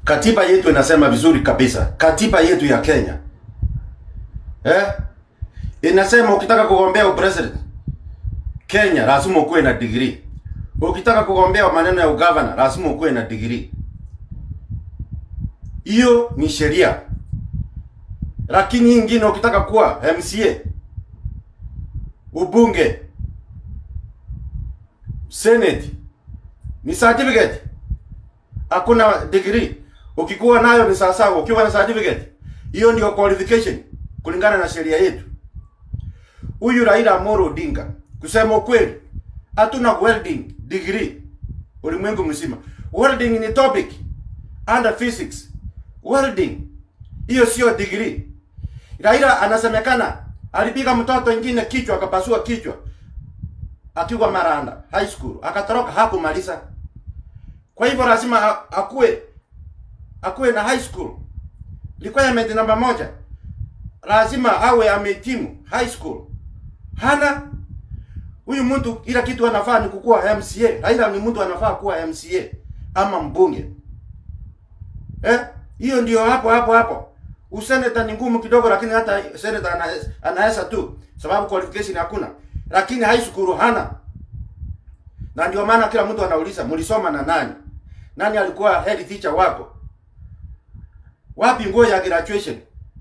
Katiba yetu inasema vizuri kabisa, katiba yetu ya Kenya eh, inasema ukitaka kugombea upresident Kenya lazima ukuwe na degree. Ukitaka kugombea maneno ya ugavana lazima ukuwe na degree. Hiyo ni sheria. Lakini hii ingine ukitaka kuwa MCA, ubunge, senate ni certificate, hakuna degree. Ukikuwa nayo ni sawa sawa, ukiwa na certificate hiyo ndio qualification kulingana na sheria yetu. Huyu Raila Amolo Odinga, kusema ukweli, hatuna welding degree ulimwengu mzima. Welding ni topic under physics. Welding hiyo sio degree. Raila anasemekana alipiga mtoto ingine kichwa akapasua kichwa akiwa Maranda high school, akatoroka hakumaliza. Kwa hivyo lazima akuwe akuwe na high school requirement namba moja, lazima awe amehitimu high school. Hana huyu mtu, ila kitu anafaa ni kukuwa MCA. Raila ni mtu anafaa kuwa MCA ama mbunge eh, hiyo ndio hapo hapo hapo. Useneta ni ngumu kidogo, lakini hata seneta anaweza anaweza tu, sababu qualification hakuna, lakini high school hana. Na ndio maana kila mtu anauliza mlisoma na nani? Nani alikuwa head teacher wako? Wapi nguo ya graduation?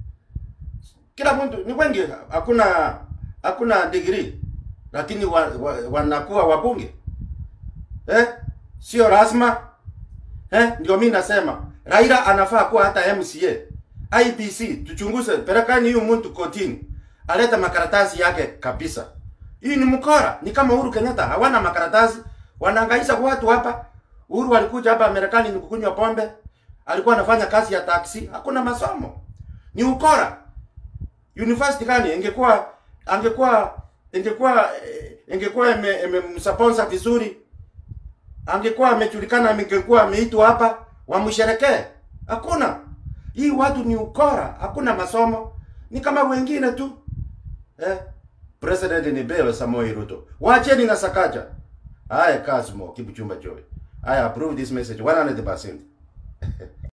Kila mtu ni wengi, hakuna hakuna degree, lakini wa, wa, wanakuwa wabunge eh, sio rasma eh. Ndio mimi nasema Raila anafaa kuwa hata MCA. IBC tuchunguze, pelekani huyu mtu kotini, aleta makaratasi yake kabisa. Hii ni mkora, ni kama Uhuru Kenyatta, hawana makaratasi, wanahangaisha watu hapa. Uhuru alikuja hapa Marekani ni kukunywa pombe, alikuwa anafanya kazi ya taksi, hakuna masomo, ni ukora. University gani ingekuwa angekuwa ingekuwa ingekuwa imemsponsor vizuri, angekuwa amejulikana, angekuwa ameitwa hapa wamsherekee. Hakuna. Hii watu ni ukora, hakuna masomo, ni kama wengine tu eh. President ni Bebe Samoei Ruto. Wacheni na Sakaja. Haya Kasmo Kibuchumba Joy. I approve this message 100%.